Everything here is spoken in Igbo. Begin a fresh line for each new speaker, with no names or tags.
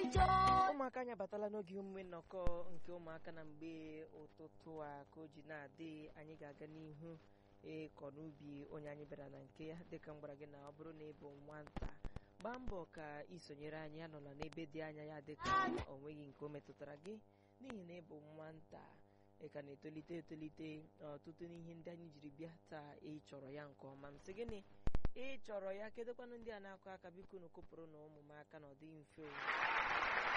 ụmụaka anyị abatala n'oge omume nnọkọ nke ụmụaka na mgbe ụtụtụ a ka o ji na-adị anyị ga-aga n'ihu ịkọ n'ubi onye anyị bịara na nke ya dịka m gwara gị na ọ bụrụ na ị bụ nwata gbaa mbọ ka isonyere anyị anọla n'ebe dị anya ya dịka o nweghị nke o metụtara gị n'ihi na ị bụ nwata ị ka na-etolite etolite ọtụtụ n'ihe ndị anyị jiri bịa taa ị chọrọ ya nke ọma m sị gịnị ị chọrọ ya kedụkwanụ ndị a na-akụ aka biko unu kụpụrụ na ụmụ m aka na ọ dịghị mfe o